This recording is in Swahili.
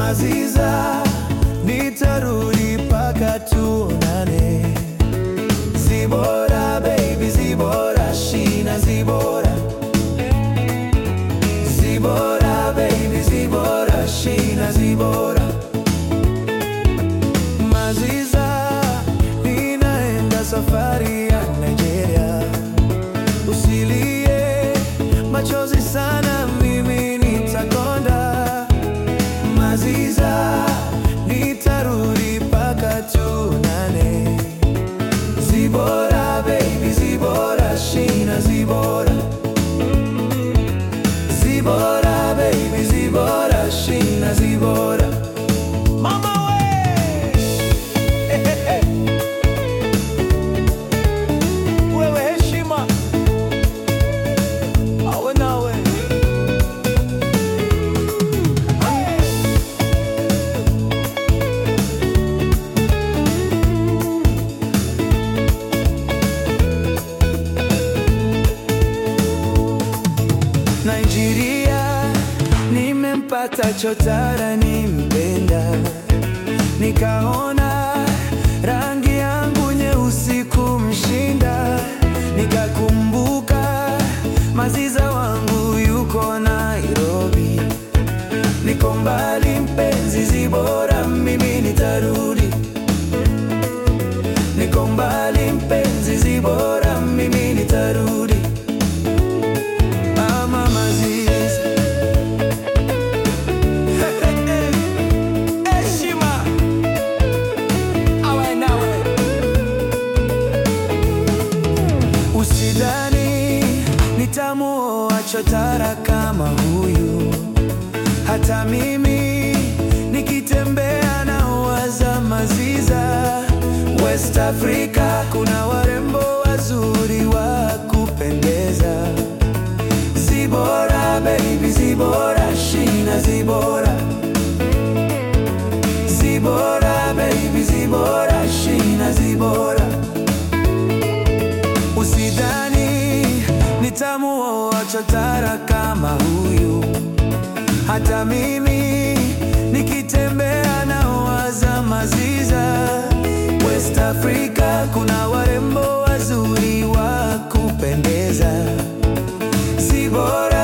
Maziza, nitarudi paka tuonane. Zibora baby, Zibora shina, Zibora Zibora baby, Zibora shina, Zibora Maziza, ninaenda safari ya Nigeria. Usilie machozi sana, mimi nitakonda. Maziza, nitarudi paka tuonane. Zibora baby, Zibora shina, Zibora Zibora baby, Zibora shina, Zibora Mama we! Eh, eh, eh. Wewe heshima awe nawe Nigeria, nimempata chotara nimpenda, nikaona rangi yangu nyeusi kumshinda, nikakumbuka Maziza wangu yuko Nairobi, niko mbali mpenzi, Zibora, mimi nitarudi, niko mbali mpenzi, Zibora, mimi nitarudi. Mama Maziza Heshima awe nawe, usidhani nitamuoa chotara kama huyu. Hata mimi nikitembea na waza Maziza. West Africa kuna warembo wazuri wa kupendeza. Zibora baby, Zibora shina, Zibora Zibora baby, Zibora shina, Zibora Usidhani nitamuoa chotara kama huyu. Hata mimi nikitembea na waza Maziza. West Africa kuna warembo wazuri wa kupendeza. Zibora